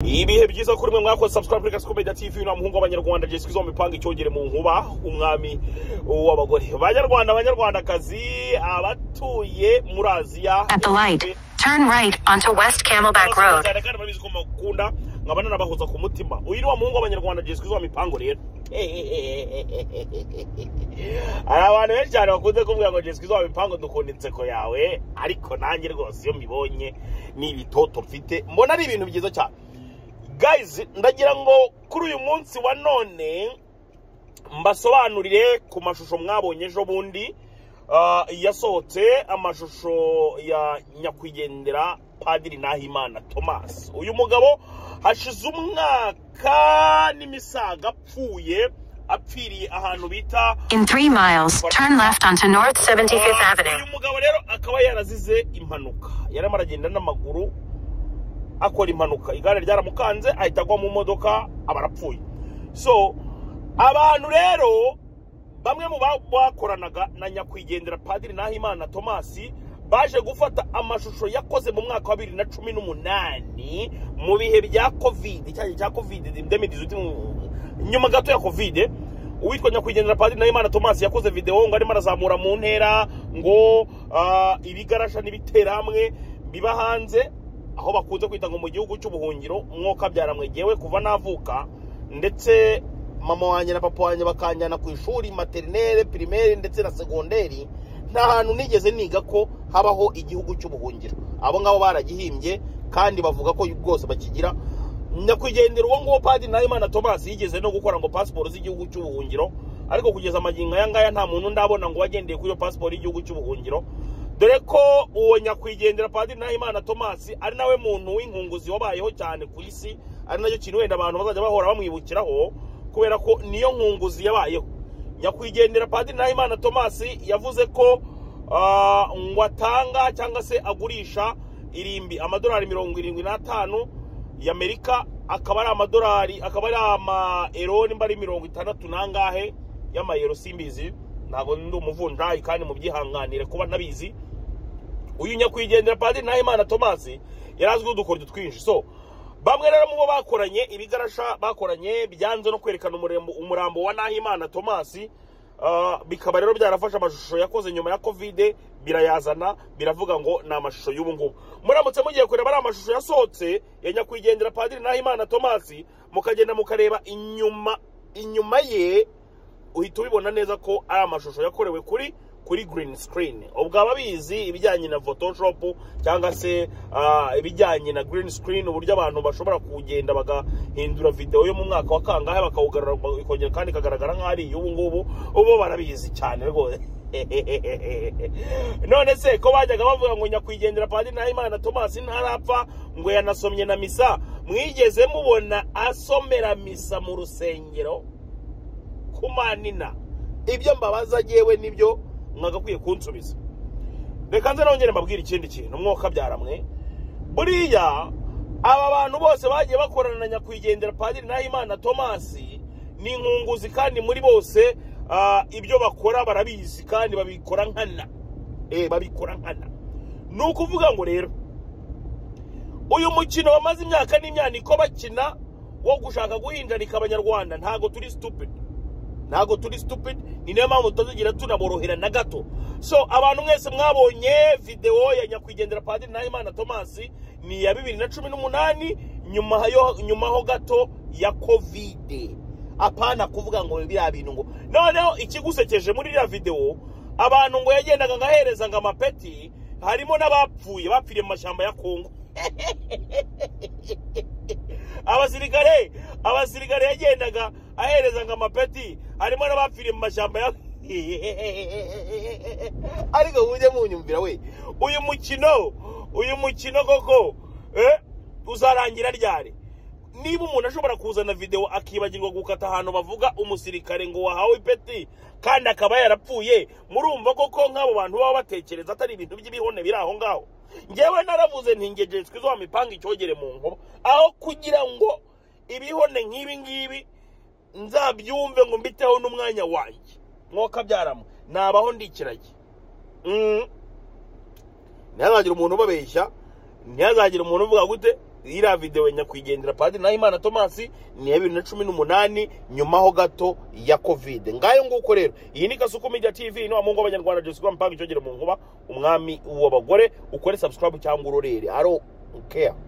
ibihe byiza kuri mwe mwakoze subscribe kuri gasuko media tv na muhungu w'abanyarwanda jessica izo mipanga icyongere mu nkuba umwami w'abagore banyarwanda banyarwandakazi abatuye muri aziya At the light, turn right onto West Camelback Murakoze Road. cyane kandi murabizi ko mukunda nkaba nanabahoza ku mutima uyu ni wa muhungu w'abanyarwanda jessica izo mipango rero hari abantu benshi cyane bakunze kuvuga ngo jessica izo mipango dukunda inseko yawe ariko nanjye rwose iyo mbibonye ni ibitoto mfite mbona ari ibintu byiza cyane guys ndagira ngo kuri uyu munsi wa none mbasobanurire ku mashusho mwabonye ejo bundi ah, yasohotse amashusho ya nyakwigendera padiri nahimana thomas uyu mugabo hashize umwaka n'imisaga apfuye apfiriye ahantu bita In three miles, turn left onto North 75th Avenue. uyu mugabo rero akaba yarazize impanuka yarimo aragenda n'amaguru akora impanuka igare ryaramukanze ahita agwa mu modoka aba arapfuye so abantu rero bamwe mu ba- bakoranaga na nyakwigendera padiri nahimana tomasi baje gufata amashusho yakoze mu mwaka wa bibiri na cumi n'umunani mu bihe bya kovide icyagihe cya kovide demedizi nyuma gato ya kovide uwitwa nyakwigendera padiri nahimana tomasi yakoze videwo ngo arimo arazamura mu ntera ngo ah, ibigarasha n'ibiteramwe biba hanze aho bakunze kwita ngo mu gihugu cy'ubuhungiro umwuka byaramwegewe kuva navuka ndetse mama wanjye na papa wanjye bakanjyana ku ishuri materinere pirimeri ndetse na segonderi nta hantu nigeze niga ko habaho igihugu cy'ubuhungiro abo ngabo baragihimbye kandi bavuga ko rwose bakigira nyakwigendera uwo nguwo padiri nahimana thomas yigeze no gukora ngo pasiporo z'igihugu cy'ubuhungiro ariko kugeza amagingo aya ngaya nta muntu ndabona ngo wagendeye kuri iyo pasiporo y'igihugu cy'ubuhungiro dore ko uwo nyakwigendera padiri nahimana thomas ari nawe muntu w'inkunguzi wabayeho cyane ku isi ari nacyo kintu wenda abantu bazajya bahora bamwibukiraho kubera ko niyo nkunguzi yabayeho nyakwigendera padiri nahimana thomas yavuze ko ah, ngo atanga cyangwa se agurisha irimbi amadolari mirongo irindwi n'atanu y'amerika akaba ari amadolari akaba ari amayero nimba ari mirongo itandatu n'angahe y'amayero simbizi ntabwo ndi umuvunjayi kandi mubyihanganire kuba ntabizi uyu nyakwigendera padiri nahimana tomasi yari azwiho udukoryo twinshi so bamwe rero mu bo bakoranye ibigarasha bakoranye byanze no kwerekana umurembo- umurambo wa nahimana tomasi ah, bikaba rero byarafashe amashusho yakoze nyuma ya kovide birayazana biravuga ngo ni amashusho y'ubu ngubu muramutse mugiye kureba ari amashusho yasohotse ya nyakwigendera padiri nahimana tomasi mukagenda mukareba inyuma inyuma ye uhita ubibona neza ko ari amashusho yakorewe kuri kuri green screen ubwo ababizi ibijyanye na photoshop cyangwa se ah, ibijyanye na green screen uburyo abantu bashobora kugenda bagahindura video yo mu mwaka wa kangahe bakawugarura ba- ikongera kandi ikagaragara nk'aho ari iy'ubu ngubu ubu barabizi cyane rwose none se ko bajyaga bavuga ngo nyakwigendera padiri nahimana thomas ntarapfa ngo yanasomye na misa mwigeze mubona asomera misa mu rusengero kumanina ibyo mbabaza yewe nibyo mwagakwiye kunsubiza reka nze nongere mbabwire ikindi kintu mwoka byaramwe buriya aba bantu bose bagiye bakorana na nyakwigendera padiri nahimana tomasi ni inkunguzi kandi muri bose ah, ibyo bakora barabizi kandi babikora nkana Eh, babikora nkana ni ukuvuga ngo rero uyu mukino bamaze imyaka n'imyaniko bakina wo gushaka guhinjanika abanyarwanda ntabwo turi stupid ntabwo turi stupid ni nayo mpamvu tutazigira tunaborohera na gato so abantu mwese mwabonye videwo ya nyakwigendera padiri nahimana tomasi ni iya bibiri na cumi n'umunani nyuma yo- nyuma ho gato ya kovide apana kuvuga ngo biriya bintu ngo noneho ikigusekeje muri iriya videwo abantu ngo yagendaga ngahereza ngo amapeti harimo n'abapfuye bapfiriye mu mashyamba ya kongo abasirikare abasirikare yagendaga ahereza ngo amapeti harimo n'abapfiriye mu mashyamba ya ariko mujye munyumvira we uyu mukino uyu mukino koko eh, uzarangira ryari niba umuntu ashobora kuzana videwo akibagirwa gukata ahantu bavuga umusirikare ngo wahawe ipeti kandi akaba yarapfuye murumva koko nk'abo bantu baba batekereza atari ibintu by'ibihone biri aho ngaho ngewe naravuze ntingeje twizo mipanga icyogere mu nkuba aho kugira ngo ibihone nk'ibi ngibi nzabyumve ngo mbiteho n'umwanya wanjye mwoka byaramo nabaho ndikirage Mm. ntihazagira umuntu ubabeshya ntihazagira umuntu uvuga gute iriya videwo nyakwigendera padiri nahimana thomas ni ya bibiri na cumi n'umunani nyuma ho gato ya kovide ngayo nguko rero iyi ni kasuku media tv ino mu ngo abanyarwanda byose kuba mpamvu icyogere mu nkuba umwami w'abagore ukore subscribe cyangwa urorere aro care